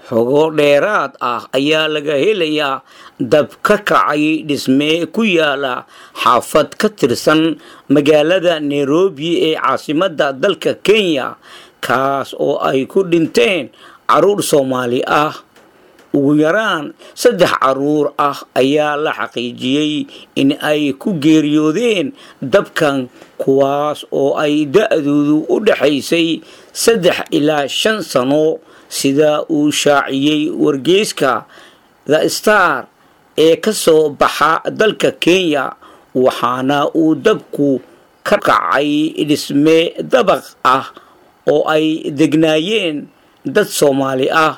xogo dheeraad ah ayaa laga helayaa dab ka kacay dhisme ku yaala xaafad ka tirsan magaalada nairobi ee caasimadda dalka kenya kaas oo ay ku dhinteen caruur soomaali ah ugu yaraan saddex caruur ah ayaa la xaqiijiyey in ay ku geeriyoodeen dabkan kuwaas oo ay da-doodu u dhexaysay saddex ilaa shan sano sida uu shaaciyey wargeyska the star ee ka soo baxa dalka kenya waxaana uu dabku ka kacay dhisme dabaq ah oo ay degnaayeen dad soomaali ah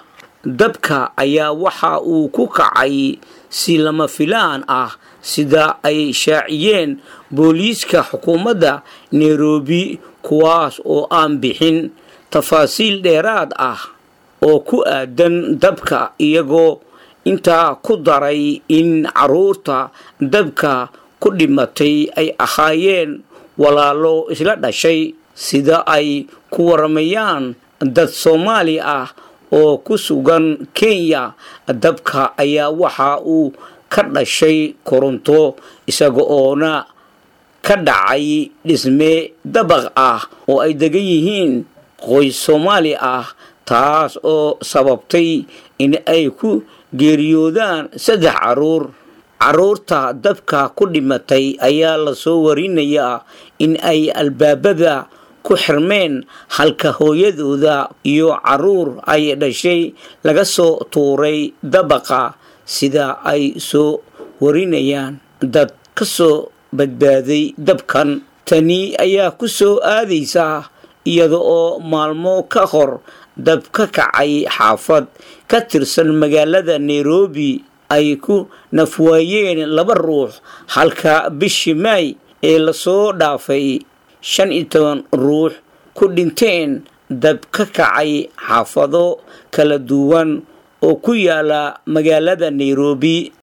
dabka ayaa waxa uu ku kacay si lama filaan ah sida ay shaaciyeen booliiska xukuumadda nairobi kuwaas oo aan bixin tafaasiil dheeraad ah oo ku aadan dabka iyagoo intaa ku daray in caruurta dabka ku dhimatay ay ahaayeen walaalo isla dhashay sida ay ku waramayaan dad soomaali ah oo ku sugan kenya dabka ayaa waxa uu ka dhashay koronto isaga oona ka dhacay dhisme dabaq ah oo ay degan yihiin qoys soomaali ah taas oo sababtay in ay ku geeriyoodaan saddex caruur caruurta dabka ku dhimatay ayaa lasoo warinayaa in ay albaabada ku xirmeen halka hooyadooda iyo caruur ay dhashay laga soo tuuray dabaqa sida ay soo warinayaan dad ka soo badbaaday dabkan tani ayaa ku soo aadaysa iyada oo maalmo ka hor dab ka kacay xaafad ka tirsan magaalada nairobi ay ku nafwaayeen laba ruux halka bishii maay ee lasoo dhaafay shan iyo toban ruux ku dhinteen dab ka kacay xaafado kala duwan oo ku yaala magaalada nairobi